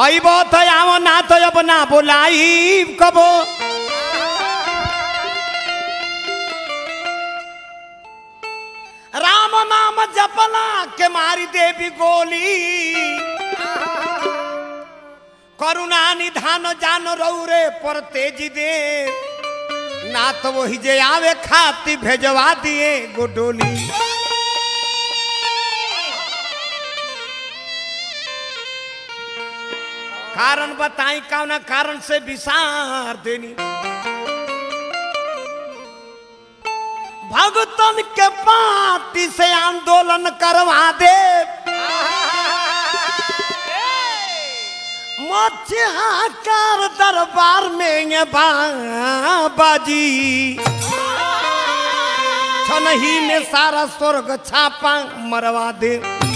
अइब तो आव ना तो अब ना बोलाई कबो राम नाम जपना के मारी देवी गोली करुणा निधान जान रौरे पर तेजी दे ना तो वही जे आवे खाती भेजवा दिए गोडोली कारण बताई कौना कारण से विसार देनी भगतन के पार्टी से आंदोलन करवा दे मच्छहाकार दरबार में ये बाबाजी छनही में सारा स्वर्ग छापा मरवा दे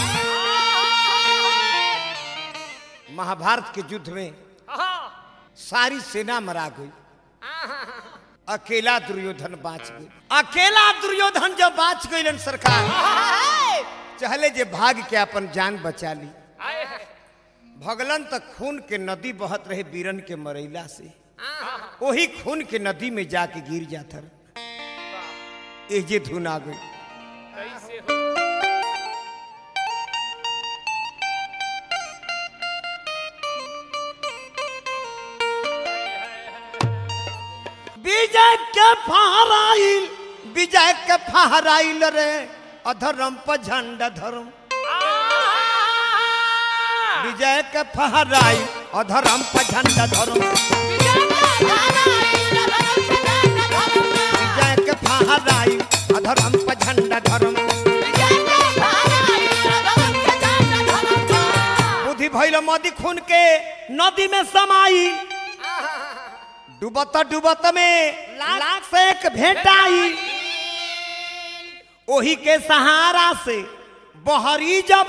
महाभारत के युद्ध में सारी सेना मरा गई अकेला दुर्योधन बाँच गई अकेला दुर्योधन जब बाँच गई सरकार चहले जे भाग के अपन जान बचा ली भगलन तक खून के नदी बहत रहे बीरन के मरैला से वही खून के नदी में जाके गिर जाता रहे एजे धुन आ गई कैसे हो विजय के फहराइल विजय के फहराइल रे अधर्म पर झंडा धर्म विजय के फहराइल अधर्म पर झंडा धर्म विजय के फहराइल अधर्म पर झंडा धर्म बुद्धि भइल मदी खून के नदी में समाई डूबत डूबत में लाख से एक भेटाई ओही के सहारा से बहरी जब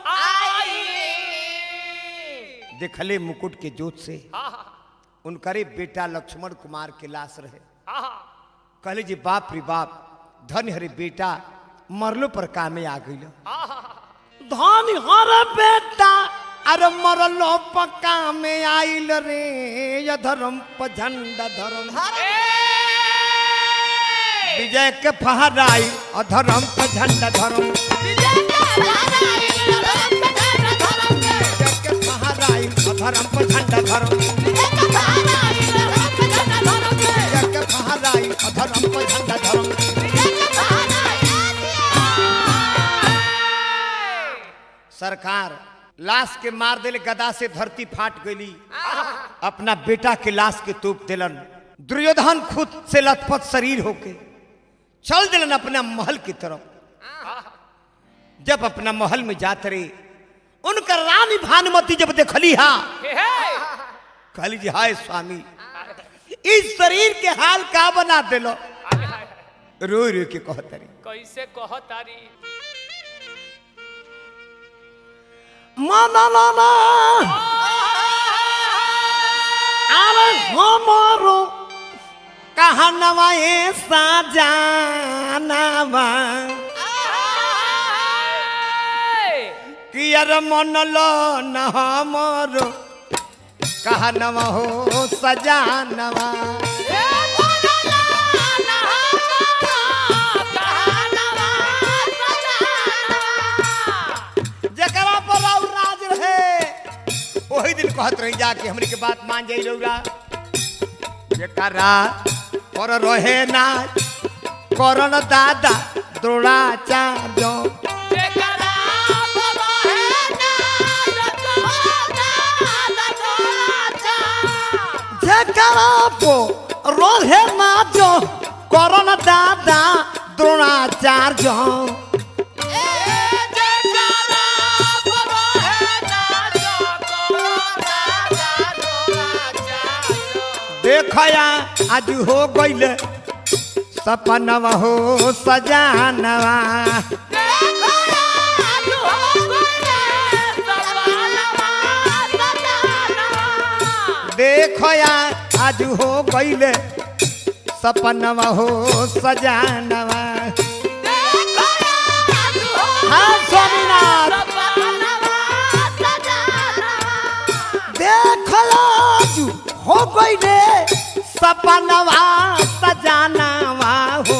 देखले मुकुट के जोत से उनकरे बेटा लक्ष्मण कुमार के लाश रहे कहले जी बाप रे बाप धन हरे बेटा मरलो पर कामे आ गई धन हर बेटा अरे मरलो पक्का में आइल रे ये धर्म पर झंडा धर्म विजय के फहराई अधर्म पर झंडा धर्म विजय के फहराई अधर्म पर झंडा धर्म विजय के फहराई अधर्म पर झंडा धर्म सरकार लाश के मार दिले गदा से धरती फाट गई अपना बेटा के लाश के तोप दिलन दुर्योधन खुद से लथपथ शरीर होके चल दिलन अपना महल की तरफ जब अपना महल में जात रहे उनकर रानी भानुमती जब देखली हा कहली जी हाय स्वामी इस शरीर के हाल का बना दिलो रो रो के कहतरी कैसे कह तारी माना लाना अरे हमारो कहनवा ऐसा जानवा कि अरे मन लो न हमारो कहनवा हो सजानवा जकरा पर और राज रहे वही दिन कहत रही जाके हमरी के बात मान जाई रौरा जकरा पर रहे ना करन दादा द्रोणाचार्य जकरा पो रहे ना जो करन दादा द्रोणाचार्य देखया आज हो गइल सपनवा हो सजानवा देखया आज हो गइल सपनवा हो सजानवा हाँ स्वामीनाथ आज हो गई रे सपनवा सजानवा हो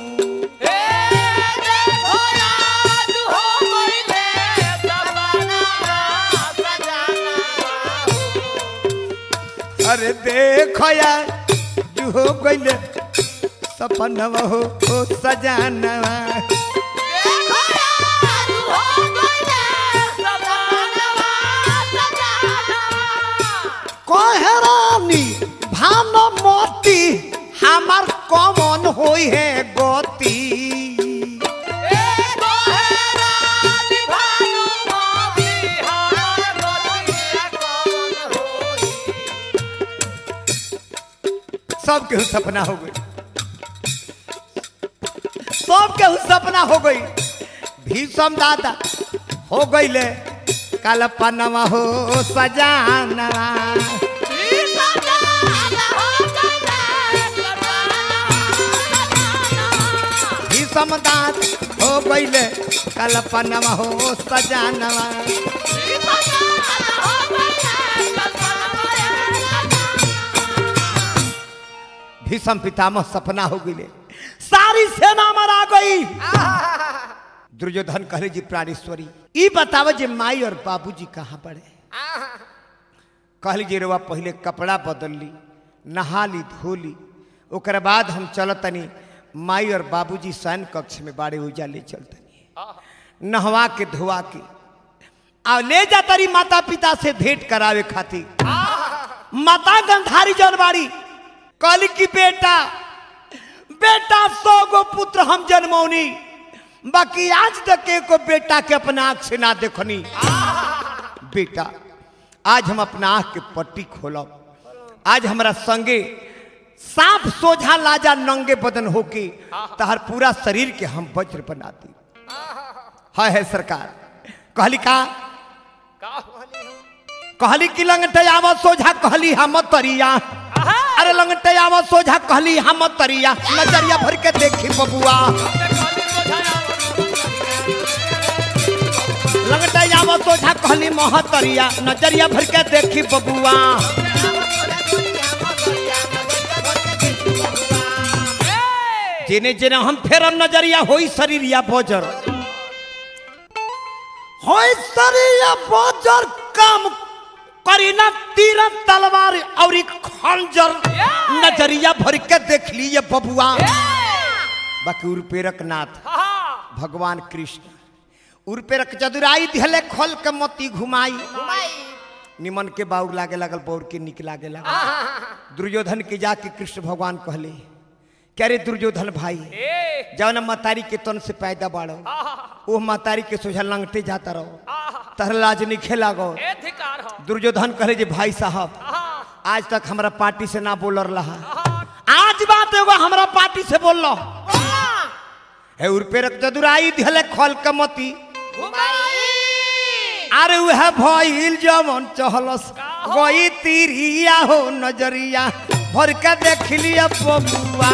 अरे देखो यार जो हो गई रे सपनवा हो ओ सजानवा कहरानी भानुमती हमार कमन होई है गति सब केहू सपना हो गई सब केहू सपना हो गई भीषम दादा हो गई ले कल्पनवा हो सजानवा भीषम दाद हो गई ले कल्पनवा हो सजानवा भीषम पितामह सपना हो गई सारी सेना मरा गई दुर्योधन कहले जी प्राणेश्वरी ई बताव जे माई और बाबूजी कहाँ पड़े कहली जी रवा पहले कपड़ा बदल ली नहा ली धो ली ओकर बाद हम चलतनी माई और बाबूजी शयन कक्ष में बाड़े उजा ले चलतनी नहवा के धोवा के आ ले जा तारी माता पिता से भेंट करावे खातिर माता गंधारी जनवाड़ी कहली की बेटा बेटा सौ गो पुत्र हम जन्मौनी बाकी आज तक एको बेटा के अपना आंख से ना देखनी बेटा आज हम अपना आंख के पट्टी खोलब आज हमारा संगे सांप सोझा लाजा नंगे बदन होके तहर पूरा शरीर के हम वज्र बना दी है है सरकार कहली का कहली कि लंगटे आवा सोझा कहली हम तरिया अरे लंगटे आवा सोझा कहली हम तरिया नजरिया भर के देखी बबुआ लंगटे आवा सोझा कहली महतरिया नजरिया भर के देखी बबुआ जेने जेने हम फेरम नजरिया होई शरीर या बजर होई शरीर या बजर काम करी ना तीर तलवार और एक खंजर नजरिया भर के देख लिए बबुआ बाकी उर्पेरक नाथ भगवान कृष्ण उर्पेरक चतुराई दिहले खोल के मोती घुमाई निमन के बाउर लागे लगल बौर के निक लागे लगल दुर्योधन के जाके कृष्ण भगवान कहले क्या रे दुर्योधन भाई जौन मतारी के तन से पैदा बाड़ो वो मतारी के सोझा लंगटे जाता रहो तहर लाज निखे लागो दुर्योधन कहले जे भाई साहब आज तक हमरा पार्टी से ना बोल रहा आज बात एगो हमरा पार्टी से बोल लो है उर्पेरक जदुराई दिहले खोल के मोती अरे वह भइल जमन चहलस गई तीरिया हो नजरिया भर के देख लिया बबुआ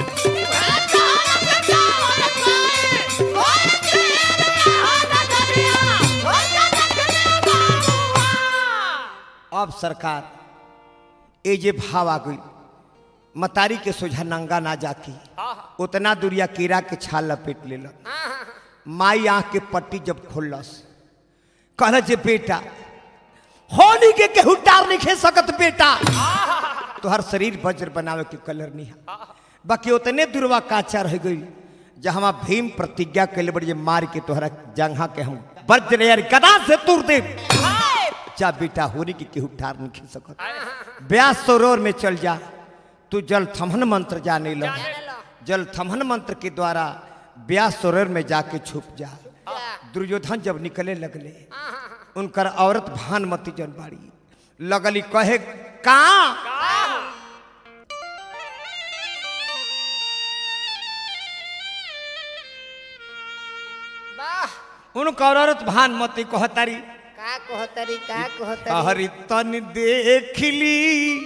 अब सरकार ए जे भाव आ गई मतारी के सोझा नंगा ना जाकी उतना दूरिया कीड़ा के छाल लपेट ले माई आँख के पट्टी जब खोलस कहल जे बेटा होली के केहू टार नहीं खे सकत बेटा तोहर शरीर वज्र बनावे के कलर नहीं है बाकी उतने दुर्वा काचा रह गई जहाँ भीम प्रतिज्ञा कैले बड़ी जे मार के तोहरा जंघा के हम वज्र यार गदा से तुर दे जा बेटा होली के केहू ठार नहीं खे सकत ब्यास सरोवर में चल जा तू जल थमन मंत्र जाने लो जल थमन मंत्र के द्वारा ब्यास सरोवर में जाके छुप जा दुर्योधन जब निकले लगले उनकर औरत भानमती जनबाड़ी लगली कहे का उनकर औरत भानमती कहतारी का कहतरी का कहतरी हरि तन देखली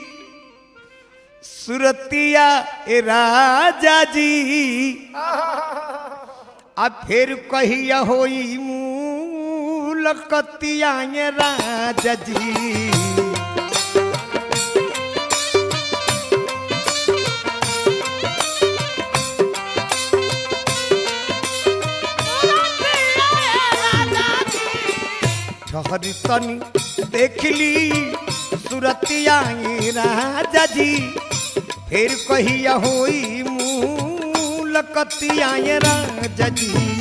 सुरतिया ए राजा जी अब फिर कहिया होई मूलकतिया ए राजा जी भरी तनी देख ली सुरतिया ये राजा जी फिर कहिया होई मूलकतिया ये राजा जी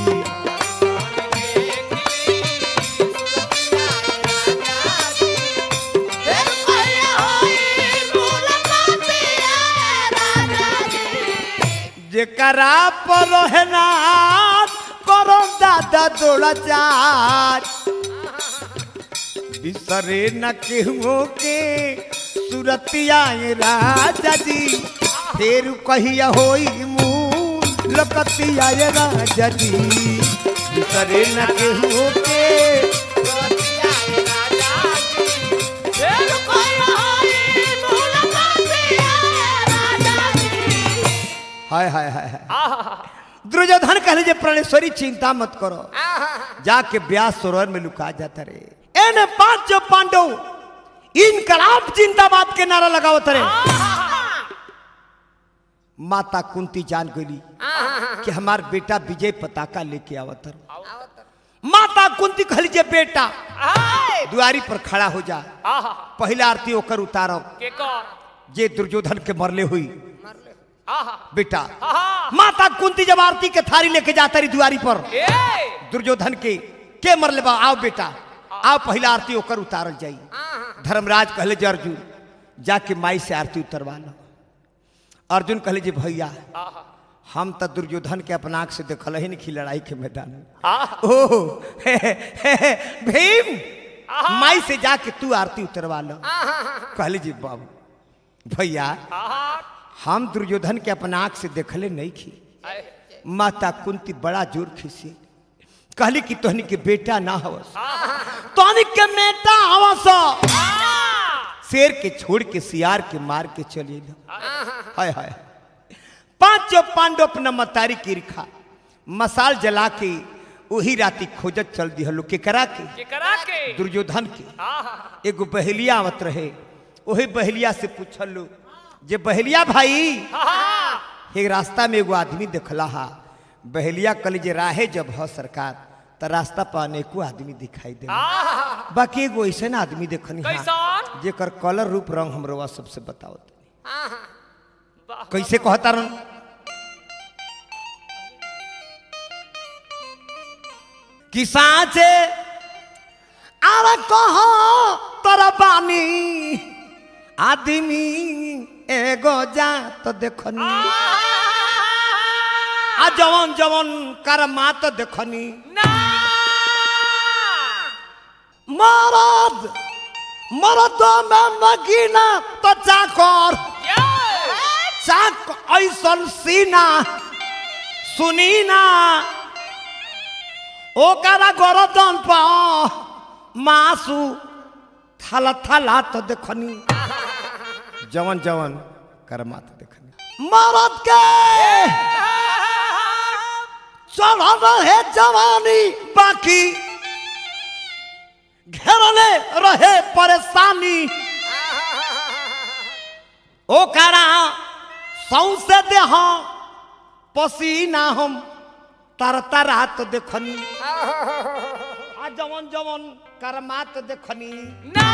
जेकरा पर है ना करो दादा दौड़ा चार बिसरे न केहू के सुरतिया ये राजा जी फिर कहिया होई मुँह लकतिया ये राजा जी बिसरे न केहू के हाय हाय हाय हाय आहा दुर्योधन कहले जे प्राणेश्वरी चिंता मत करो जाके ब्यास सरोवर में लुका जाता रे एने पांच जो पांडव इनकलाब जिंदाबाद के नारा लगावत रे माता कुंती जान गई कि हमार बेटा विजय पताका लेके आवत रहे माता कुंती कहली जे बेटा दुआरी पर खड़ा हो जा आहा पहला आरती ओकर उतारो के कर जे दुर्योधन के मरले हुई आहा बेटा आहा माता कुंती जब आरती के थारी लेके जाता रही दुआरी पर ए दुर्योधन के के मरले बा आओ बेटा आओ पहला आरती ओकर उतारल जाई धर्मराज कहले जे अर्जुन जाके माई से आरती उतरवा लो अर्जुन कहले जे भैया आहा हम तो दुर्योधन के अपना आँख से देखल ही नहीं लड़ाई के मैदान में आहा ओह हे, हे, हे, भीम माई से जाके तू आरती उतरवा लो कहले जी बाबू भैया आहा हम दुर्योधन के अपना आँख से देखले नहीं खी आए, माता कुंती बड़ा जोर खीसी कहली कि तोहनी के बेटा ना हवस तोहनी के बेटा हवस शेर के छोड़ के सियार के मार के चली लो हाय हाय पांचों पांडव अपना मतारी की रिखा मसाल जला के वही राती खोजत चल दी हलो के करा के के करा के दुर्योधन के आहा एगो बहेलिया आवत रहे वही बहेलिया से पूछल लो जे बहेलिया भाई आहा एक रास्ता में एगो आदमी देखला हा बहेलिया कल जे राहे जब ह सरकार त रास्ता पर अनेको आदमी दिखाई दे आहा बाकी एगो ऐसा आदमी देखनी हा कैसन जेकर कलर रूप रंग हमरो सबसे बताओ वाह, कैसे कहता रन कि साँचे अरे कहो तोरा बानी आदमी एगो जा तो देखनी आ जवन जवन करमा तो देखनी ना मरद मरद में नगीना तो चाकर ये चाक ऐसन सीना सुनी ना ओकरा गरदन पा मासु थाला थाला तो देखनी जवन जवन करमा तो देखनी मरद के चढ़ल रहे जवानी बाकी घेरले रहे परेशानी ओकरा सौसे देह पसीना हम तर तरा तो देखनी आ जवन जवन करमा तो देखनी ना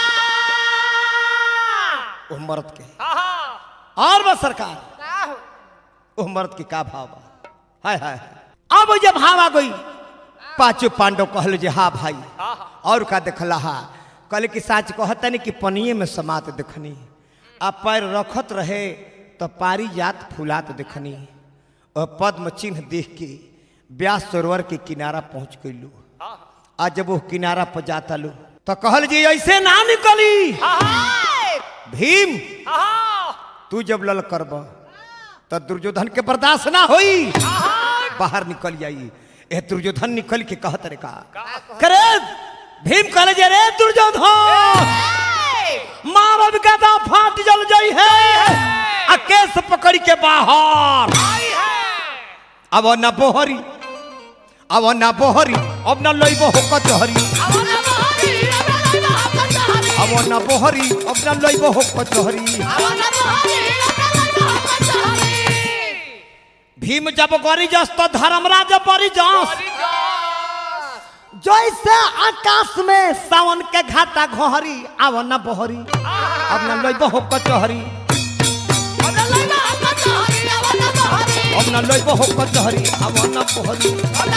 ओ मर्द के आहा और बस सरकार ओ मर्द के का भाव बा हाय हाय अब जब भाव आ गई पांचों पांडव कहल जे हाँ भाई आहा और का देखला हा कहले कि साच कहतनी कि पनिए में समात देखनी आ पैर रखत रहे तो पारी जात फुलात देखनी और पद्म चिन्ह देख के ब्यास सरोवर के किनारा पहुंच गईलू आहा आ जब वो किनारा पर जाता लो तो कहल जी ऐसे ना निकली भीम आहा तू जब लल करब तो दुर्योधन के बर्दाश्त ना होई बाहर निकल जाई ए दुर्योधन निकल के कहत रे का करे भीम कहले जे रे दुर्योधन मारब गदा फाट जल जाई है आ केस पकड़ के बाहर आई है अब न बोहरी अब न बोहरी अब न लइबो हो कचहरी अब न बोहरी अब न लइबो हो कचहरी भीम जब गरी जस तो धर्मराज बरी जस जैसे आकाश में सावन के घाटा घोहरी आव न बहरी अब न लइब हो कचहरी अब न लइब हो कचहरी आव न बहरी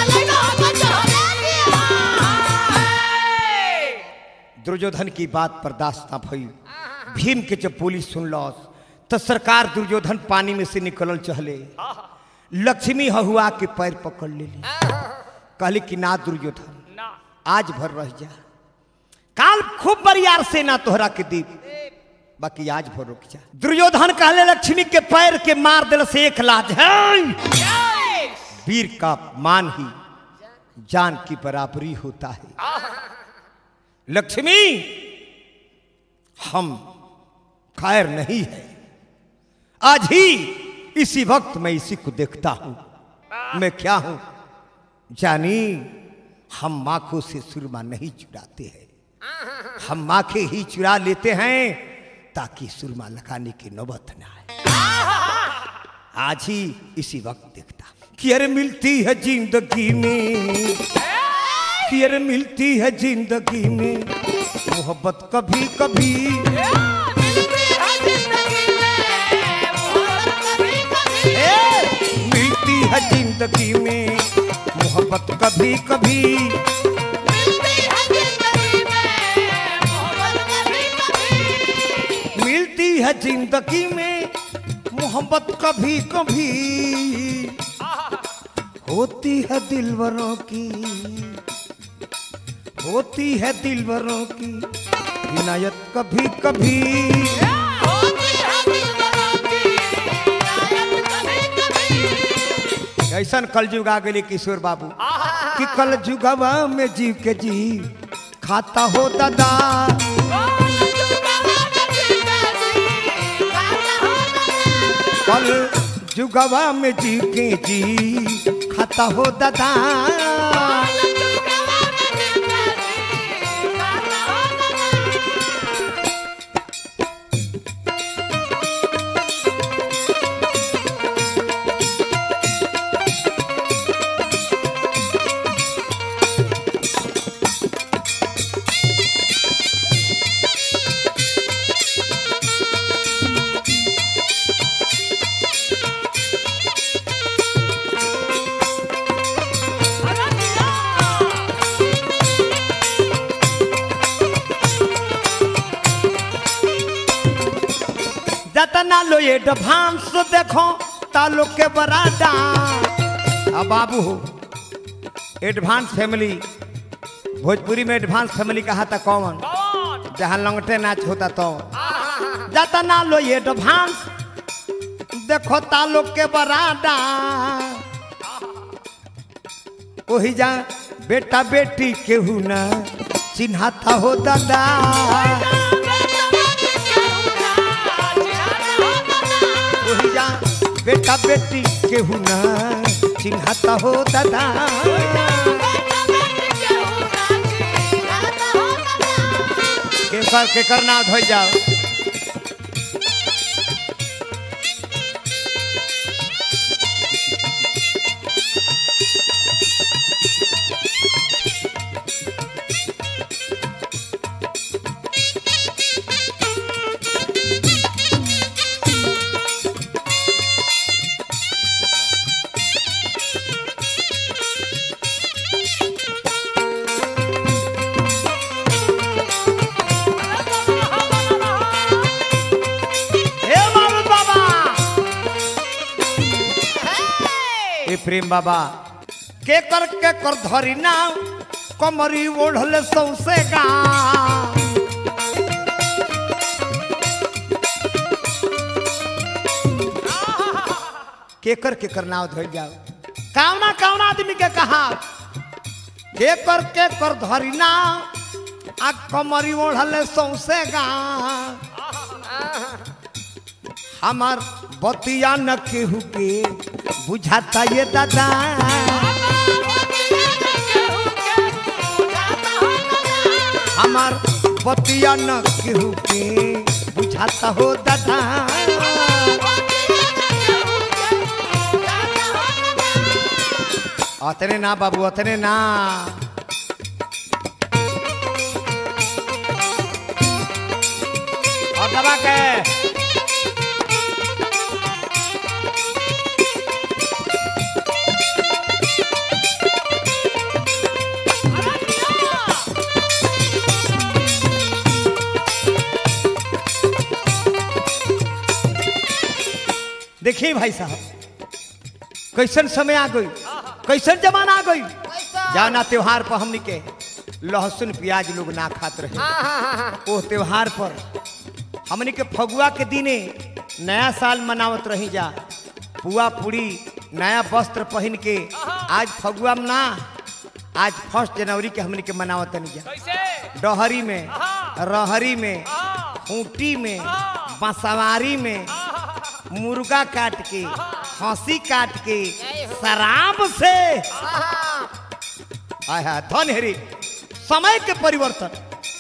दुर्योधन की बात बर्दाश्त ना भई भीम के जब पुलिस सुनलस तो सरकार दुर्योधन पानी में से निकलल चहले लक्ष्मी हहुआ के पैर पकड़ लेली कहली कि ना दुर्योधन ना आज भर रह जा काल खूब बरियार से ना तोहरा के दीप बाकी आज भर रुक जा दुर्योधन कहले लक्ष्मी के पैर के मार दिल से एक लाज है वीर का मान ही जान की बराबरी होता है लक्ष्मी हम खैर नहीं है आज ही इसी वक्त मैं इसी को देखता हूं मैं क्या हूं जानी हम माखों से सुरमा नहीं चुराते हैं हम माखे ही चुरा लेते हैं ताकि सुरमा लगाने की नौबत ना आए आज ही इसी वक्त देखता हूं कि अरे मिलती है जिंदगी में कि अरे मिलती है जिंदगी में मोहब्बत कभी कभी ए, मिलती है जिंदगी में मोहब्बत कभी कभी मिलती है जिंदगी में मोहब्बत कभी कभी होती है दिलवरों की होती है दिलवरों की इनायत कभी कभी ऐसन कलयुग आ गई किशोर बाबू कि कल जुगवा में जीव के जी खाता हो दादा कल जुगवा में जीव के जी खाता हो दादा जतना लो ये एडवांस देखो तालो के बरादा अब बाबू एडवांस फैमिली भोजपुरी में एडवांस फैमिली कहा था कौन कौन जहाँ लंगटे नाच होता तो जतना लो ये एडवांस देखो तालो के बरादा वही जा बेटा बेटी केहू ना चिन्हाता हो दादा वही जा बेटा बेटी केहू ना चिन्हाता हो दादा केकर केकर ना धोई जाओ हे बाबू बाबा ए प्रेम बाबा के कर के कर धरी ना कमरी ओढ़ले सौसे गा के कर के कर नाव धोई जाओ कावना कावना आदमी के कहा के कर के कर धरी ना आ कमरी ओढ़ले सौसे गा हमार बतिया न केहू के बुझाता ये दादा हमार बतिया न केहू के बुझाता हो दादा अतने ना बाबू अतने ना बुढ़ावा के देखिए भाई साहब कैसन समय आ गई कैसन जमाना आ गई जाना त्योहार पर हमनी के लहसुन प्याज लोग ना खात रहे हाँ हाँ हाँ हाँ ओ त्योहार पर हमनी के फगुआ के दिने नया साल मनावत रही जा पुआ पूरी नया वस्त्र पहन के आज फगुआ में ना आज फर्स्ट जनवरी के हमनी के मनावत नहीं जा कैसे डहरी में रहरी में हाँ खूंटी में बसवारी में मुर्गा काट के हंसी काट के शराब से हाँ आय हाय धन हेरी समय के परिवर्तन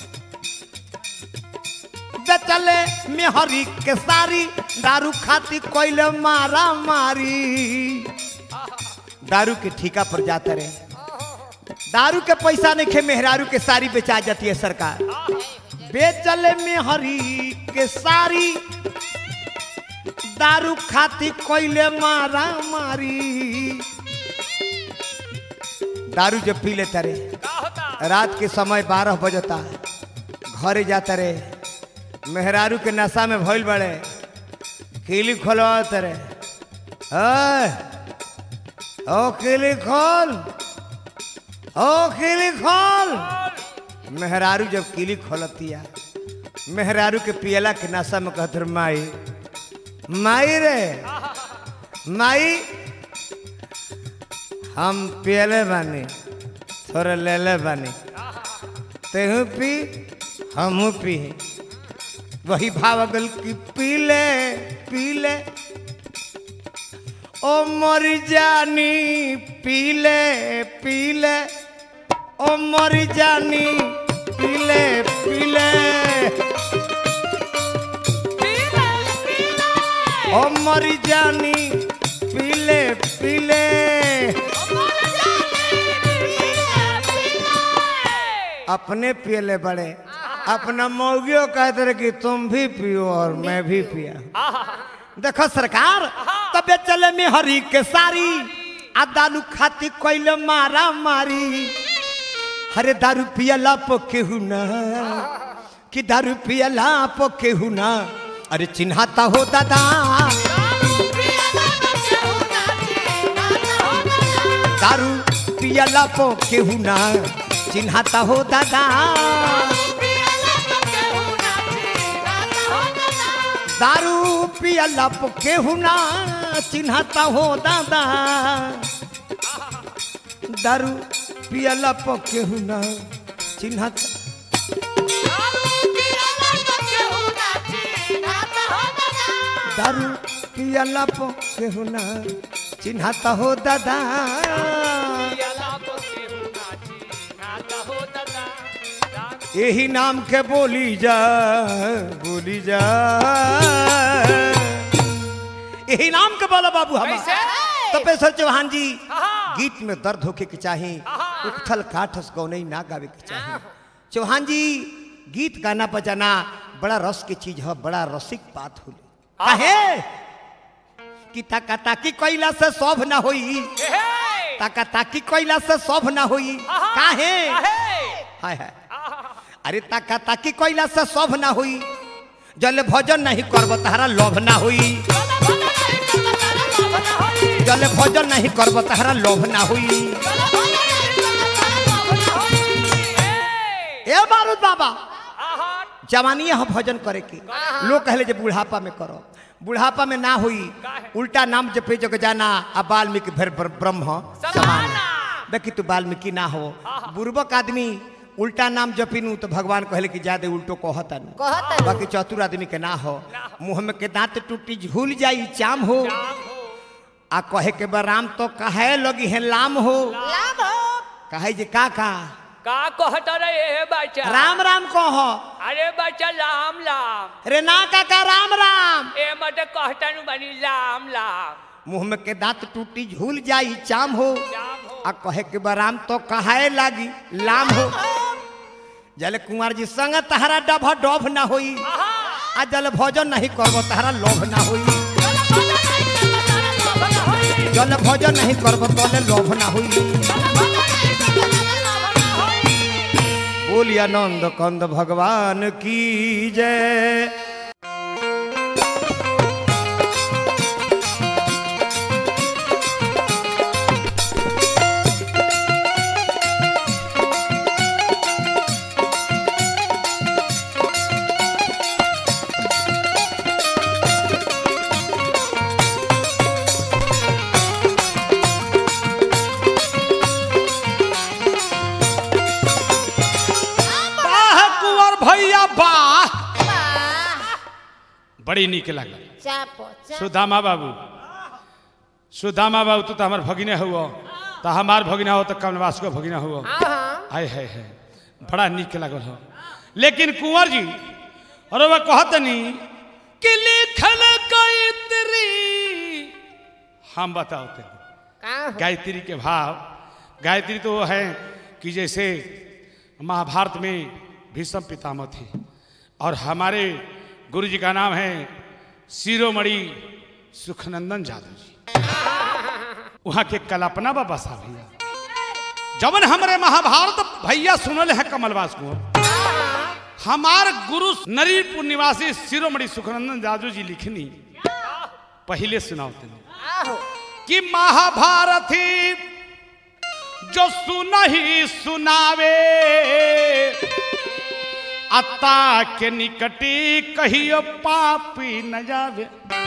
बेचले मेहरी के सारी दारू खाती कोइले मारा मारी दारू के ठिका पर जाते रहे दारू के पैसा नहीं खे मेहरारू के सारी बेचा जाती है सरकार बेचले मेहरी के सारी दारू खाती कोइले मारा मारी दारू जब पी लेता रे का होता रात के समय बारह बजता घरे जाता रे मेहरारू के नशा में भइल बड़े किली खोलवाते रे ओए, ओ किली खोल ओ किली खोल मेहरारू जब किली खोलतिया मेहरारू के पियला के नशा में कहत रे माई माई रे माई हम पियले बानी थोड़ा ले ले बानी तेहू पी हमू पी वही भाव अगल की पी ले पी ले ओ मर जानी पी ले पी ले ओ मर जानी पी ले पी ले ओ मर जानी पी ले पी ले अपने पियले बड़े अपना मौगियों कहते रहे कि तुम भी पियो और मैं भी पिया देखो सरकार तबे चले में हरी के सारी आ दारू खाती कोइले मारा मारी अरे दारू पियला पो केहू ना कि दारू पियला पो केहू ना अरे चिन्हाता हो दादा दारू पियला पो केहू ना चिन्हाता हो दादा दारू पियला पो केहू ना चिन्हाता हो दादा दारू पियला पो केहू ना चिन्हाता दारू पियला पो केहू ना चिन्हाता हो दादा यही नाम के बोली जा बोली जा यही नाम के बोला बाबू हम कैसे? तपेश्वर चौहान जी हाँ। गीत में दर्द होके के चाही हाँ। उथल काठस गौनई ना गावे के चाही चौहान जी गीत गाना बजाना बड़ा रस के चीज है बड़ा रसिक बात होली काहे कि ताका ताकी कोइला से शोभ ना होई ताका ताकी कोइला से शोभ ना होई काहे हाय हाय अरे ताका ताकी कोइला से शोभ ना होई जल भजन नहीं करब तहरा लोभ ना होई जल भजन नहीं करब तहरा लोभ ना होई ए बारूद बाबा जवानी है भजन करे के लोग कहले जे बुढ़ापा में करो बुढ़ापा में ना हुई उल्टा नाम जपे जग जाना आ वाल्मीकि फिर ब्र- ब्रह्म समान समाना। देखी तू वाल्मीकि ना हो बुर्बक आदमी उल्टा नाम जपिनू तो भगवान कहले कि ज्यादा उल्टो कहतन कहतन। बाकी चतुर आदमी के ना हो मुंह में के दांत टूटी झूल जाई चाम हो आ कहे के बा राम तो कहे लगी है लाम हो लाभ हो कहे जे का का का कहत रे बच्चा राम राम कहो अरे बच्चा लाम लाम रे ना काका राम राम ए मत कहतन बनी लाम लाम मुंह में के दांत टूटी झूल जाई चाम हो लाम हो आ कहे के बराम तो कहाए लागी लाम हो जले कुमार जी संग तहरा डभ डभ ना होई आहा आ जल भोजन नहीं करबो तारा लोभ ना होई जल भोजन नहीं करबो तोले लोभ ना होई बोलिए आनंद कंद भगवान की जय वाह कुंवर भैया वाह बड़ी नीक लागल चापो चापो सुदामा बाबू सुदामा बाबू तू तो हमार भगिने हुआ तो हमार भगिना हो तो कमलवास को भगिना हुआ हाँ हाय हाय हाय बड़ा नीक लागल हो लेकिन कुंवर जी अरे वह कहत नहीं कि लिखल गायत्री हम बताओ तेरे कहाँ हो गायत्री के भाव गायत्री तो वो है कि जैसे महाभारत में भीष्म पितामह थे और हमारे गुरु जी का नाम है शिरोमणि सुखनंदन जादव जी वहाँ के कल्पना बाबा साहब भैया जबन हमारे महाभारत भैया सुनल है कमलवास को हमार गुरु नरीपुर निवासी शिरोमणि सुखनंदन जादव जी लिखनी पहले सुनाओ तेने आहो कि महाभारती जो सुनही सुनावे अता के निकटी कहियो पापी न जावे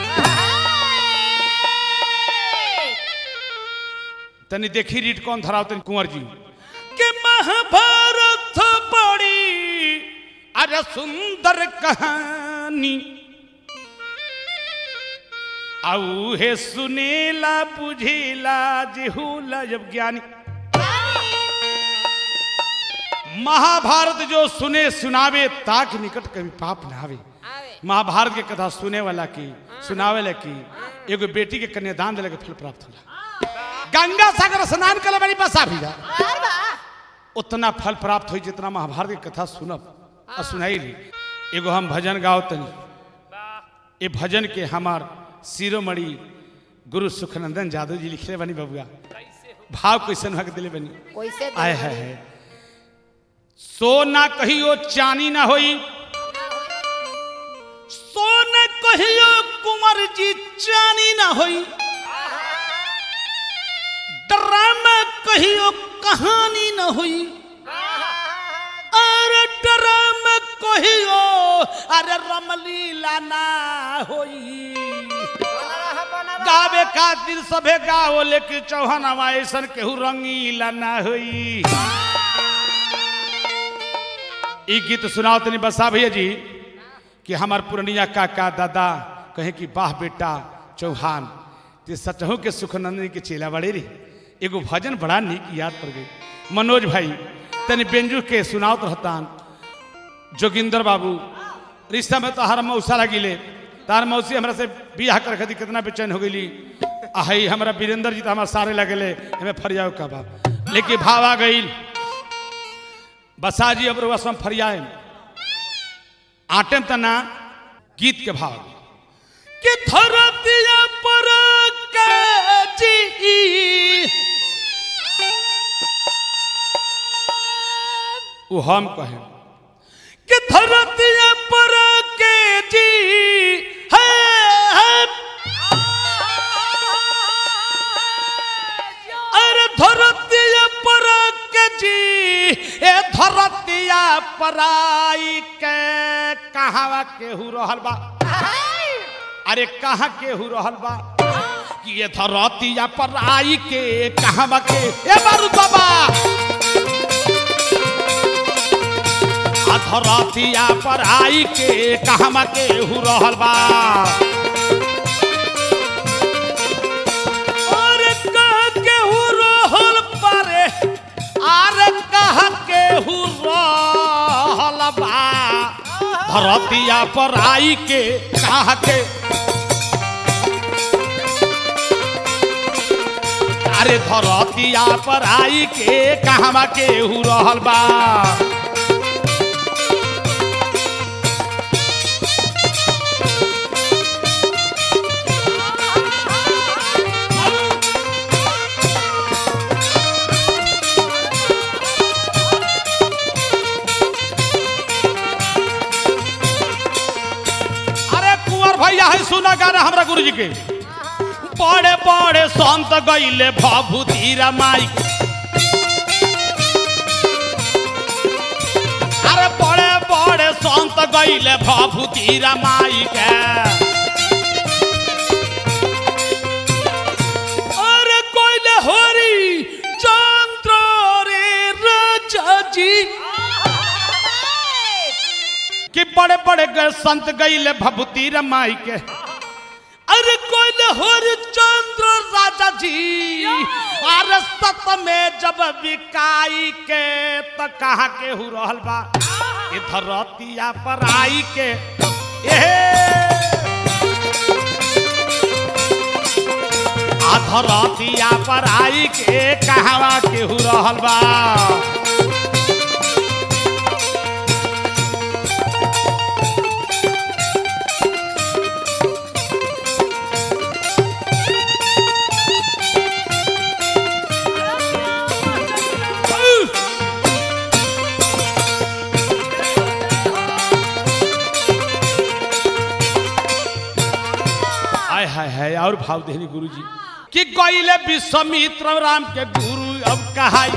तनी देखी रीट कौन धराव तनी कुंवर जी के महाभारत बड़ी अरे सुंदर कहानी आऊ हे सुनेला बुझेला जेहूला जब ज्ञानी महाभारत जो सुने सुनावे ताक निकट कभी पाप ना आवे आवे महाभारत के कथा सुने वाला की सुनावे ला की एगो बेटी के कन्यादान दिले के फल प्राप्त होला गंगा सागर स्नान करे वाली बसा भी जा और बा उतना फल प्राप्त हुई जितना महाभारत की कथा सुनब और सुनाई ली एगो हम भजन गाओ तनी ये भजन के हमार शिरोमणि गुरु सुखनंदन जादव जी लिखले बनी बबुआ भाव कैसन भग दिले बनी कैसे आय है, है सोना कहियो चानी ना होई सोना कहियो कुंवर जी चानी ना होई ड्रामा कहियो कहानी ना होई अरे ड्रामा कहियो अरे रमलीला ना होई गावे खातिर सभे गाओ लेकिन चौहान ऐसन केहू रंगीला ना होई ई गीत सुनाओ तनी बसा भैया जी कि हमार पुरनिया काका दादा कहे कि वाह बेटा चौहान ते सचहु के सुखनंदनी के चेला बड़े रे एगो भजन बड़ा नीक याद पड़ गई मनोज भाई तनी बेंजू के सुनाओ रहतान जोगिंदर बाबू रिश्ता में तो हर मौसा लगिले तार मौसी हमरा से बियाह कर खातिर कितना बेचैन हो गई आई हमारा वीरेंद्र जी तो हमारे सारे लगले हमें फरियाव का बा लेकिन भाव आ गई बसा जी अब रसम फरियाए आटम तना गीत के भाव कि धरतिया पर के जी वो हम कहें कि धरतिया पर के जी है, है अरे धरतिया पर के जी ए धरतिया पराई के कहावा केहू रहल बा अरे कहाँ केहू रहल बा कि ये धरतिया पराई के कहावा के ए बारू बाबा आ धरतिया पराई के कहावा केहू रहल बा अरे कहाँ केहू रहल पारे अरे कहाँ केहू रहल बा धरतिया पर आई के कहा के अरे धरतिया पर आई के कहवा केहू रहल बा के बड़े बड़े संत गईले भभूति रामाई के अरे बड़े बड़े संत गईले भभूति रामाई के अरे कोइले हरि चंद्र रे राजा जी कि बड़े बड़े ग- संत गईले भभूति रमाई के अरे कोइले हरि चंद्र राजा जी अरे सत में जब बिकाई के त कहा के हु रहल बा इधर रतिया पर आई के आधरतिया पर आई के कहवा केहू रहल बा आय हाय हाय और भाव देनी गुरु जी कि गईले विश्वामित्र राम के गुरु अब कहाई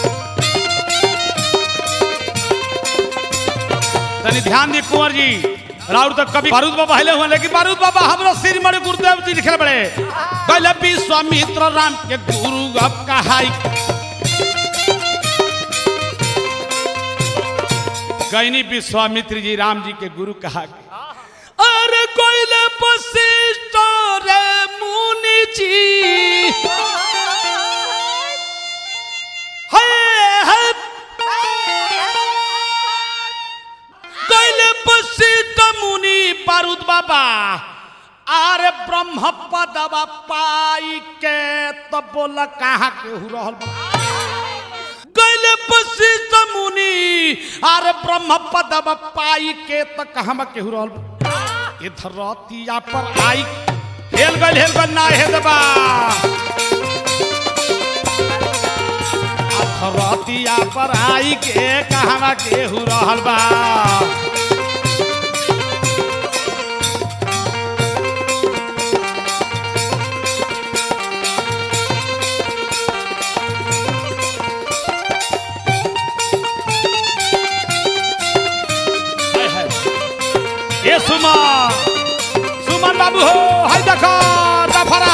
तनी ध्यान दी कुंवर जी राउर तो कभी बारूद बाबा हिले हुए लेकिन बारूद बाबा हमरा सिर मरे गुरुदेव जी लिखे बड़े गईले विश्वामित्र राम के गुरु अब कहाई गईनी विश्वामित्र जी राम जी के गुरु कहा के अरे कोइले वशिष्ठ रे मुनि जी हे हे कोइले वशिष्ठ मुनि बारूद बाबा अरे ब्रह्म पदवा पाई के तो बोला कहाँ के हु रहल बा कैले वशिष्ठ मुनि अरे ब्रह्म पदव पाई के त कहम केहू रहल बा? ये धरतिया पर आई हेल गल हेल गल ना हे दबा आ धरतिया पर आई के कहवा केहू रहल बा हाय हाय ये सुमन सुमन बाबू हो हाय देखो दफरा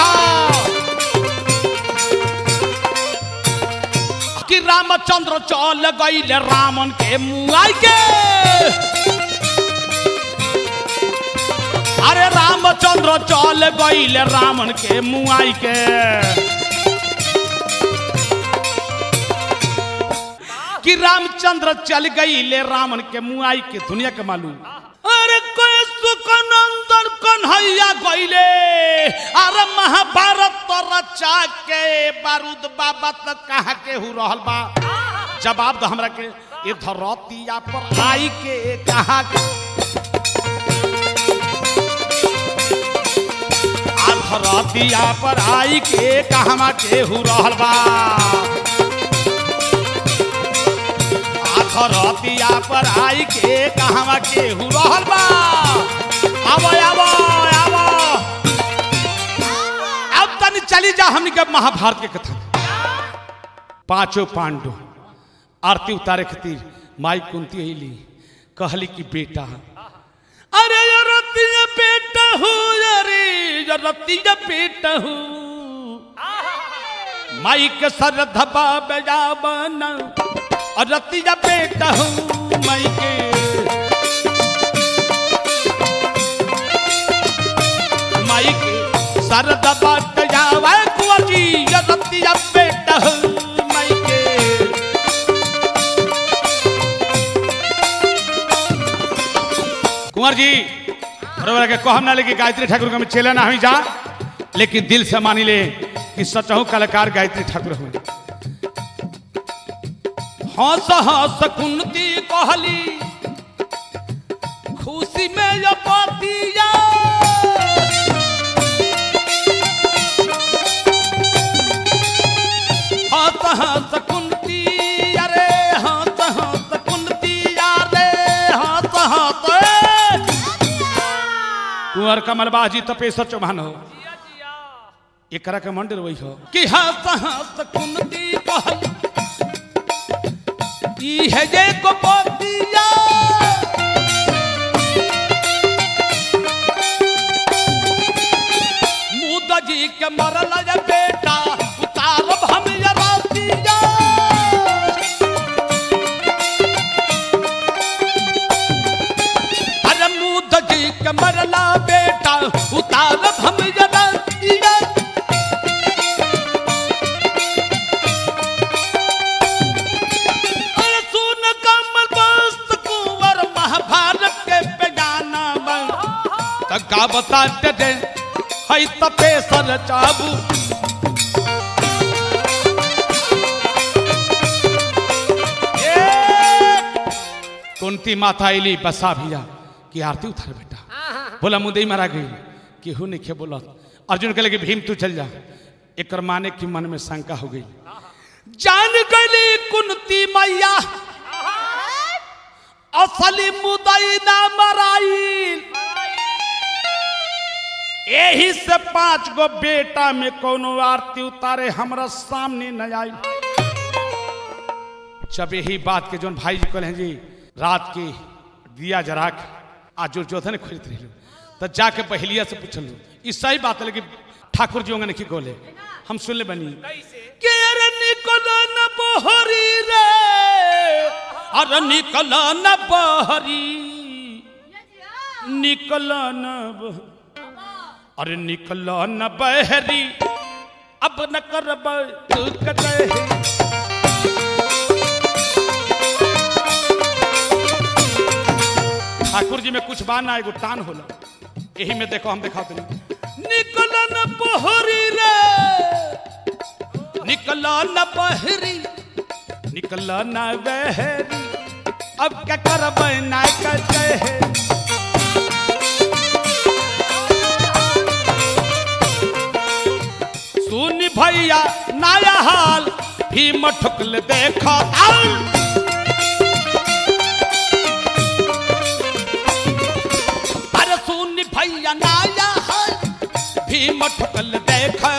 कि रामचंद्र चल गईले रामन के मुआई के अरे रामचंद्र चल गईले रामन के मुआई के कि रामचंद्र चल गई ले रावण के मुआई के दुनिया के मालूम अरे कोई सुकनंदन कन्हैया गईले अरे महाभारत तो रचा के बारूद बाबा तक कहा के हु रहल बा जवाब दो हमरा के ये धरतिया पर आई के कहा के आ धरतिया पर आई के कहवा के हु रहल बा आखरतिया पर आई के कहवा के हु रहल बा आबो आबो आबो अब तनी चली जा हमनी के महाभारत के कथा पांचों पांडव आरती उतारे खातिर माई कुंती अली कहली कि बेटा अरे ये रतिया बेटा हूँ अरे ये रतिया बेटा हूँ माई के सर धबा बजा बना और रतिया बेटा हूँ माई के माई के सर धबा बजा कुंवर जी ये रतिया बेटा हूँ माई के कुंवर जी बरोबर के कहम ना लेकिन गायत्री ठाकुर के हम चले ना हमी जा लेकिन दिल से मानी ले कि सचहु कलाकार गायत्री ठाकुर हुए हंस हंस कुंती कहली खुशी में ये पतिया हंस हंस कुंती अरे हंस हंस कुंती अरे हंस हंस कुंवर कमल बाजी तपेश्वर चौहान हो एकरा के मंदिर वही हो कि हंस हंस कुंती कहल ई है जे को पोतिया मुदा जी के मरल जे बेटा उतारब हम ये रातिया अरे मुदा जी के मरला बेटा उतारब हम ये रातिया अरे सुन कमल बस्त कुंवर महाभारत के बेगाना बन त का बताते दे हई तपे सर चाबू कुंती माता अली बसा भैया की आरती उतार बेटा बोला मुदई मारा गई केहू नहीं खे बोला अर्जुन कहले कि भीम तू चल जा एक माने की मन में शंका हो गई जान गली कुंती मैया असली मुदई ना मराई यही से पांच गो बेटा में कोनो आरती उतारे हमरा सामने न आई जब यही बात के जोन भाई जी कहले जी रात के दिया जरा के आज जो जोधन खरीद रही तो जाके बहलिया से पूछल ई सही बात है लेकिन ठाकुर जी ने की बोले हम सुन ले बनी के रे निकल न बहरी रे अरे निकल न बहरी निकल न बहरी अरे निकल न बहरी अब न करब तू कतही ठाकुर जी में कुछ बाना एगो टान होला यही में देखो हम देखा तुम निकल न बहरी रे निकल न बहरी निकल न बहरी अब क्या करब ना कतही सुन भैया नया हाल भीम ठुकल देखा अरे सुन भैया नया हाल भीम ठुकल देखा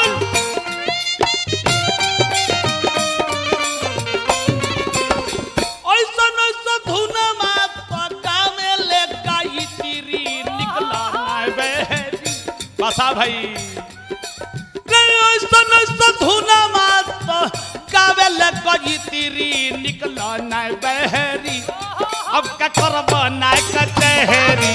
ऐसा ऐसा धुन मात गावे ले गाई तीरी निकला ना बहरी बसा भाई ऐसन ऐसन धुना मात गावे ले गई तीरी निकला नाय बहरी अब का करब नाय कचहरी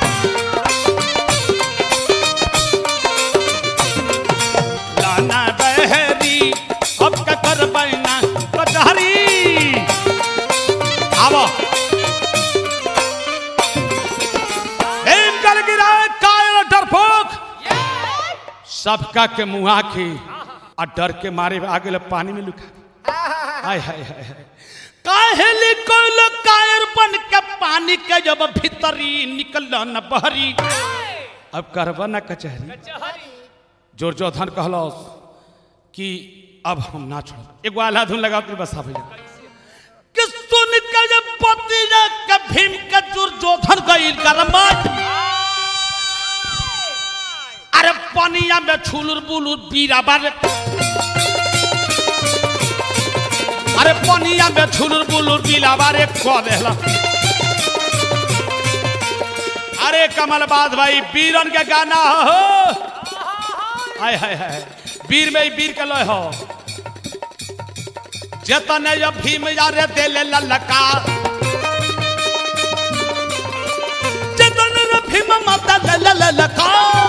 लाना बहरी अब का करब ना कचहरी आवो हेम कल गिरा कायल डरपोक सबका के मुहा के आ डर के मारे आ गेल पानी में लुका हाय हाय हाय हाय काहे लिकोल कायर बन के पानी के जब भीतरी निकल न बहरी अब करबा न कचहरी जोर जो धन कहलो कि अब हम ना छोड़ एगो आल्हा धुन लगा के बसा भैया कि सुन के जब पति के भीम के दुर्योधन गईल गरमा अरे पनिया में छुलुर बुलुर बीरा बारे अरे पनिया में छुलुर बुलुर बीला बारे को देला अरे कमल बात भाई बीरन के गाना हो हाय हाय हाय वीर में ही वीर के लय हो जतने जब भीम यारे देले ललका जतने रे भीम माता ले ललका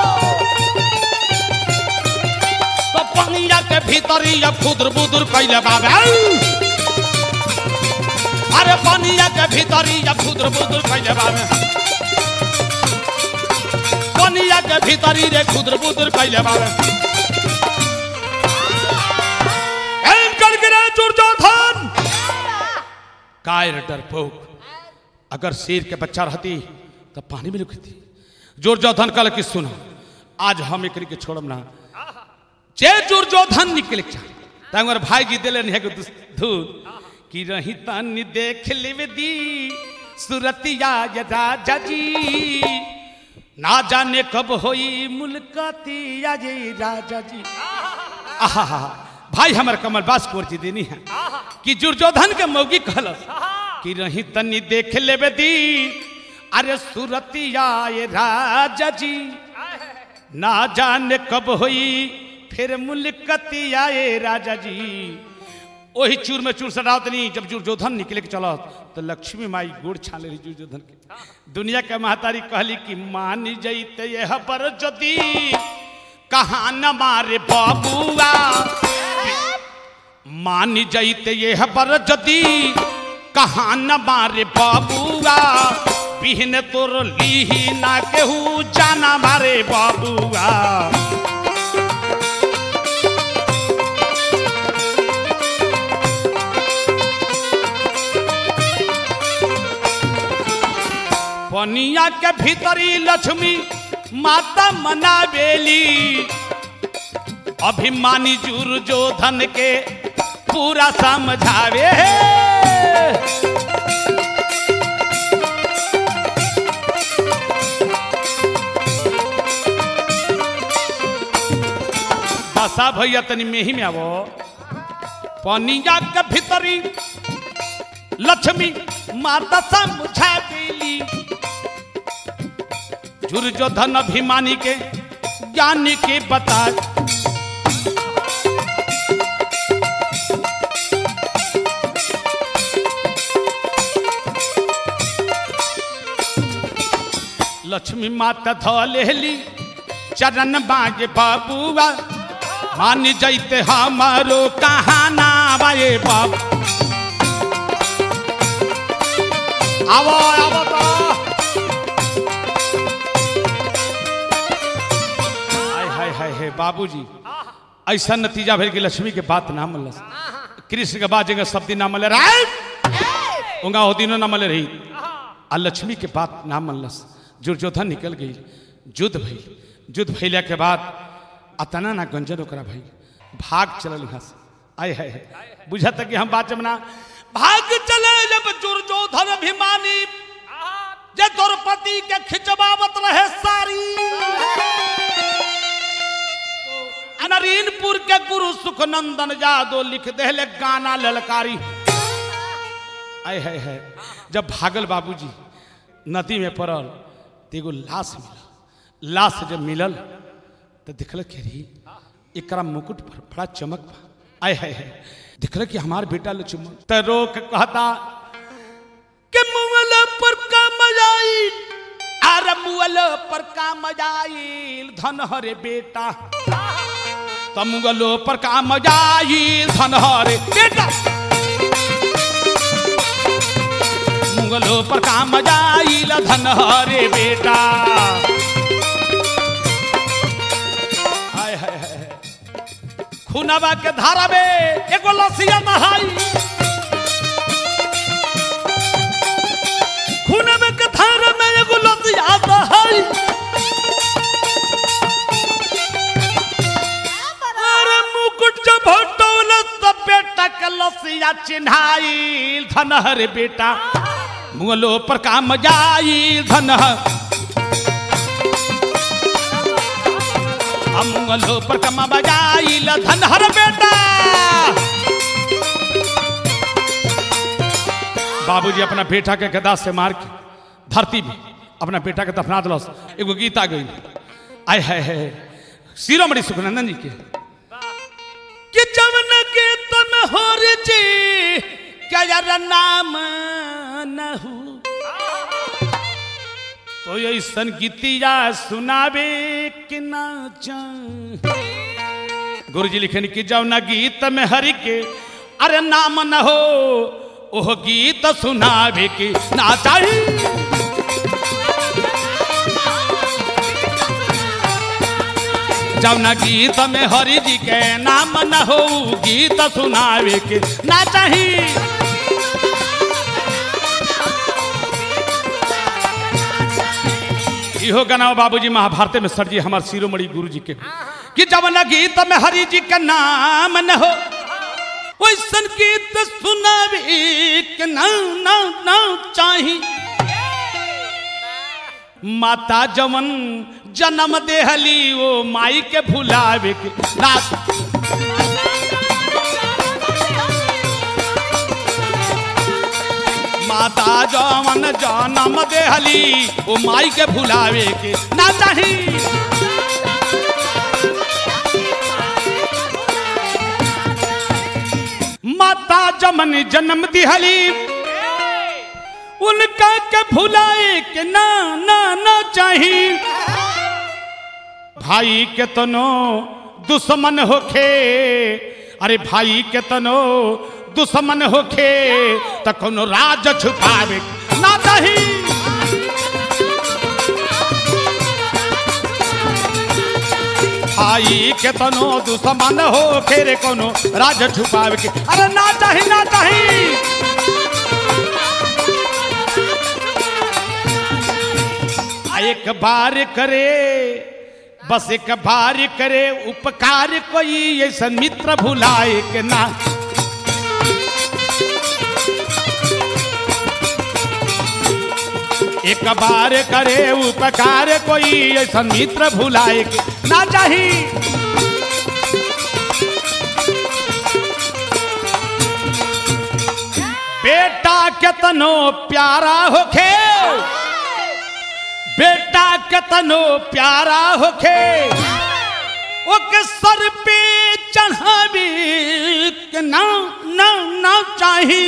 तो पनिया के भीतरी अब खुदर बुदर कैले बाबा अरे पनिया के भीतरी अब खुदर बुदर कैले बाबा पनिया के भीतरी रे खुदर बुदर कैले बाबा एम कर गिरे दुर्योधन कायर डरपोक अगर शेर के बच्चा रहती तो पानी में लुकती दुर्योधन कल की सुनो आज हम एक के छोड़म ना जे दुर्योधन निकल तंगर भाई जी दिले नहीं धूल कि रही तनी देख लेवे दी सुरतिया यदा जजी ना जाने कब होई मुलकती ये राजा जी आहा भाई हमर कमल बास कोर जी देनी है कि दुर्योधन के मौगी कहलस कि रही तनी देख लेबे दी अरे सुरतिया ये राजा जी ना जाने कब होई फिर मुलकतिया ये राजा जी वही चूर में चूर सटावतनी जब दुर्योधन निकले के चलो तो लक्ष्मी माई गोड़ छाले रही दुर्योधन के दुनिया के महतारी कहली कि मान जैते यह पर जदी कहाँ न मारे बाबुआ मान जैते यह पर जदी कहाँ न मारे बाबुआ बिहन तोर लीही ना केहू जाना मारे बाबुआ पनिया के भीतरी लक्ष्मी माता मनावेली अभिमानी जुर जो धन के पूरा समझावे बसा भैया तनी मेही में आवो पनिया के भीतरी लक्ष्मी माता समझावेली दुर्योधन अभिमानी के ज्ञानी के बता लक्ष्मी माता ध लेली चरण बाजे बाबुआ मान जैते हमारो कहाना बाए बाबू आवो आवो तो हाय हाय हाय हे बाबूजी ऐसा नतीजा भेल कि लक्ष्मी के बात ना मलस कृष्ण के बाद जगह सब दिन ना मले राय उंगा हो दिनों ना मले रही आ लक्ष्मी के बात ना मनलस दुर्योधन निकल गई युद्ध भइल युद्ध भइला के बाद अतना ना गंजन ओकरा भइल भाग चलल यहाँ से आय है बुझत कि हम बात जमना भाग चले जब दुर्योधन अभिमानी जे द्रौपदी के खिंचवावत रहे सारी अनरीनपुर के गुरु सुखनंदन यादव लिख देले गाना ललकारी आय है है जब भागल बाबूजी नदी में पड़ल तो एगो लाश मिलल लाश जब मिलल तो दिखल के रही एकरा मुकुट पर बड़ा चमक बा आय है है दिखल कि हमार बेटा लक्ष्मण तो रोक कहता कि मुअल पर का मजाइल अरे मुअल पर का मजाइल धन हरे बेटा तमुगलो पर का मजाइल धन हरे बेटा मुगलो पर का मजाइल धन हरे बेटा हाय हाय हाय खुनवा के धारा में एगो लसिया नहाई खुनवा के धारा में एगो लसिया नहाई अरे मुकुट जब हटौल तब बेटा के लसिया चिन्हाइल धन हरे बेटा मुगलो पर का मजाइल धन मुगलो पर का मजाइल धन हर बेटा बाबूजी अपना बेटा के गदा से मार के धरती में अपना बेटा के दफना दिलस एगो गीत आ गई आय है है शिरोमणि सुखनंदन जी के कि जवन के तन हो रे जी क्या यार नाम न हो तो ऐसन गीतिया सुनावे कि ना गुरु जी लिखन कि जब न गीत में हरि के अरे नाम न हो ओह गीत सुनावे कि ना चाहिए जब न गीत में हरि जी के नाम न हो गीत सुनावे के ना चाहिए इहो गाना बाबूजी महाभारत में सर जी हमारे शिरोमणि गुरु जी के कि जब न गीत में हरि जी का नाम न हो वैसन गीत सुनावे के ना ना ना चाही माता जवन जन्म देहली ओ माई के भुलावे के ना माता जवन जन्म देहली ओ माई के भुलावे के ना चाही माता जमन जन्म दिहली उनका के भुलाए के ना ना ना चाही भाई के तनो दुश्मन होखे अरे भाई के तनो दुश्मन होखे त कोनो राज छुपावे ना चाही भाई के तनो दुश्मन होखे रे कोनो राज छुपावे के अरे ना चाही ना चाही आ एक बार करे बस एक बार करे उपकार कोई ऐसा मित्र भुलाए के ना एक बार करे उपकार कोई ऐसा मित्र भुलाए के ना चाही बेटा केतनो प्यारा होखे बेटा केतनो प्यारा होखे ओके सर पे चढ़ावे के ना ना ना चाही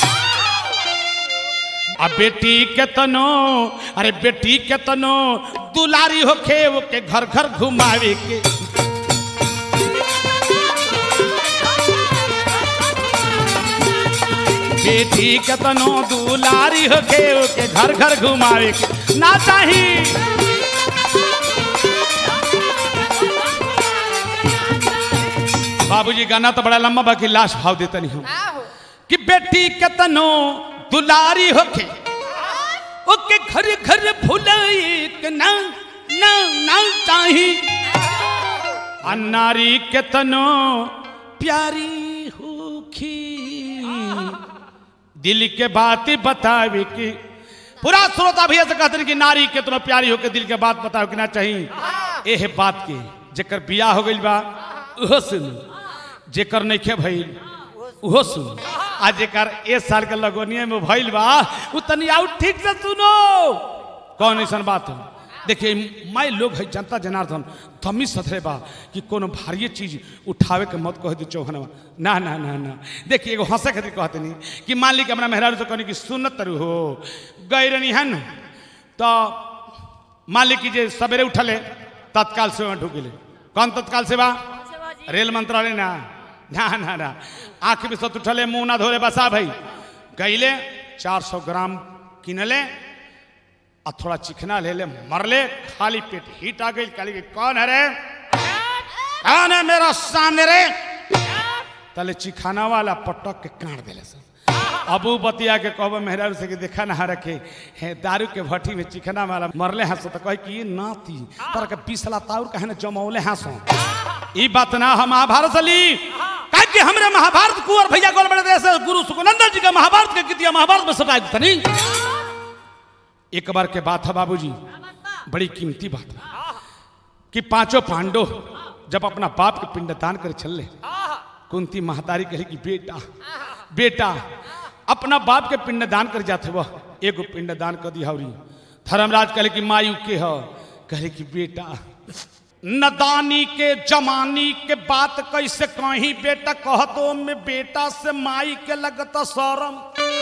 आ बेटी केतनो अरे बेटी केतनो दुलारी होखे ओके घर घर घुमावे के बेटी केतनो दुलारी होके ओके घर घर घुमावे के ना चाही बाबूजी गाना तो बड़ा लंबा बाकी लाश भाव देता नहीं हूँ आहो कि बेटी केतनो दुलारी होके ओके घर घर भुलाई के ना ना ना चाही आ नारी केतनो प्यारी होखी दिल के बात बतावे की पूरा श्रोता भैया से कहते हैं कि नारी केतनो प्यारी होके दिल के बात बतावे कि ना चाहिए एह बात के जेकर बियाह हो गइल बा उहो सुन जेकर नइखे भइल उहो सुन आ जेकर ए साल के लगोनिया में भइल बा उ तनी आउ ठीक से सुनो कौन ऐसन बात हो देखिए मैं लोग है जनता जनार्दन थमी सथरे बा कि कोनो भारी चीज उठावे के मत कह दी चौहनवा ना ना ना ना देखिए एगो हंसे खातिर कहते नहीं कि मान ली कि हमरा मेहरारू से कहनी कि सुनत तरु हो गई रहनी है न तो मान ली कि जे सवेरे उठले तत्काल से वहाँ ढुक गेले कौन तत्काल सेवा रेल मंत्रालय ना ना ना ना आँख में सत उठले मुंह ना धोले बसा भाई गईले चार सौ ग्राम किनले आ थोड़ा चिकना ले ले मरले खाली पेट हीट आ गई काली की कौन है रे कौन है मेरा सामने रे तले चिखाना वाला पटक के काट देले सब अबू बतिया के कहब मेहरारू से कि देखा ना रखे है दारू के भट्टी में चिकना वाला मरले हंसो तो कहे कि ये नाती तर के पिसला ताउर कहे ना जमौले हंसो ई बात ना हम महाभारत से ली कहे कि हमरे महाभारत कुंवर भैया गोल बड़े देश गुरु सुखनंदन जी का महाभारत के कितिया महाभारत में सटाई तनी एक बार के बात है बाबूजी बड़ी कीमती बात है कि पांचों पांडव जब अपना बाप के पिंडदान कर चले कुंती महतारी कहे कि बेटा बेटा अपना बाप के पिंडदान कर जाते वह एगो पिंडदान कर दिया हवरी धर्मराज कहे कि मायू के हो कहे कि बेटा नदानी के जमानी के बात कैसे कहीं बेटा कहतो में बेटा से माई के लगता शरम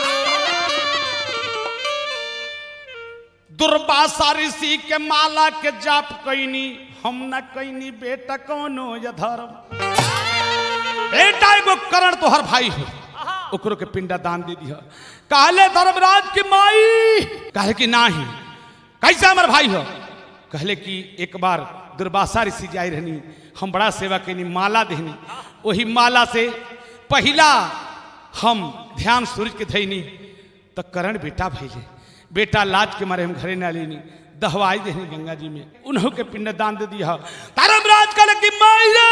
दुर्वासा ऋषि के माला के जाप कैनी हम न कैनी बेटा कौनो या धर्म बेटा एगो करण तोहर भाई हो ओकरो के पिंडा दान दे दिया कहले धर्मराज की माई कहे कि नाही कैसे हमर भाई हो कहले कि एक बार दुर्वासा ऋषि जाई रहनी हम बड़ा सेवा कैनी माला देहनी वही माला से पहिला हम ध्यान सूरज के धैनी तो करण बेटा भैले बेटा लाज के मारे हम घरे ना लेनी दहवाई देनी गंगा जी में उन्हों के पिंड दान दे दिया धर्मराज कल की मायरा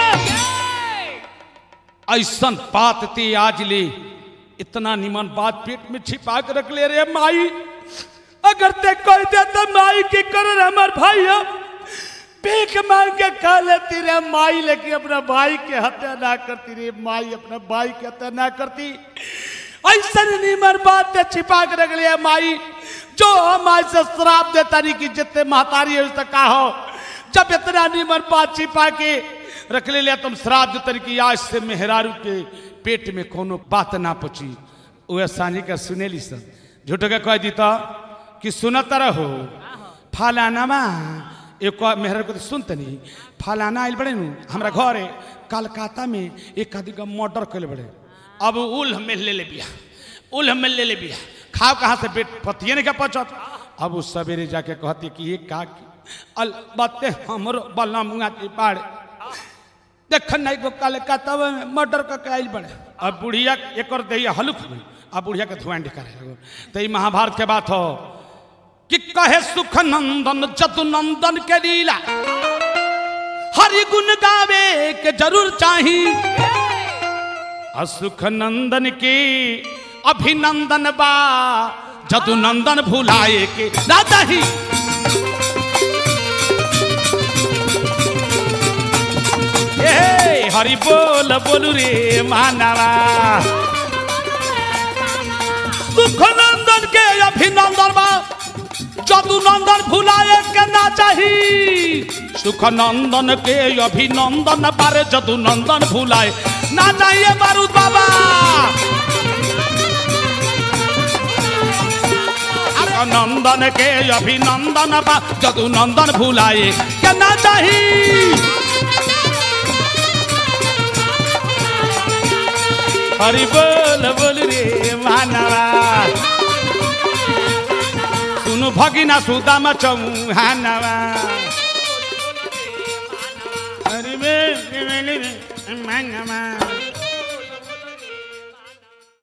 ऐसन बात ते आज ले इतना निमन बात पेट में छिपा के रख ले रे माई अगर ते कह दे तो माई के कर हमार भाई हो भीख मांग के खा लेती रे माई लेकिन अपना भाई के हत्या ना करती रे माई अपना भाई के हत्या ना करती ऐसा नीमर बात ते छिपा के रख लिया माई जो हम आज से श्राप देता नहीं कि जितने महतारी है उससे का हो जब इतना नीमर बात छिपा के रख ले लिया तुम श्राप देता नहीं कि आज से मेहरारू के पेट में कोनो बात ना पची वह सानी का सुनेली सब झूठ के कह दी तो कि सुनत रहो फलानामा एक मेहर को तो सुनते नहीं फलाना आयल बड़े नु हमरा घर है कलकत्ता में एक आदमी का मर्डर कर बड़े अब उल हमें ले ले बिया उल हमें ले ले बिया खाओ कहाँ से पेट पतिए नहीं का पचत अब उस सवेरे जाके कहती कि ये का की अल बाते हमरो बल्ला मुंगा की पाड़े देख नहीं को कलकत्ता में मर्डर का आयल बड़े अब बुढ़िया एक और दहिया हलुक हुई अब बुढ़िया के धुआं करे लगो तो ये महाभारत के बात हो कि कहे सुख नंदन जदु नंदन के लीला हरि गुण गावे के जरूर चाही असुख नंदन के अभिनंदन बा जदु नंदन भुलाए के राजा ही ए हरि बोल बोलू रे मानवा सुख नंदन के अभिनंदन बा जदु नंदन भुलाए के ना चाही सुख नंदन के अभिनंदन बारे जदु नंदन भुलाए ना चाहिए बारूद बाबा अरे नंदन के अभिनंदन बा जदु नंदन भुलाए के ना चाही हरि बोल बोल रे मानवा सुनु भगिना सुदामा चौहानवा हरि बोल बोल रे मानवा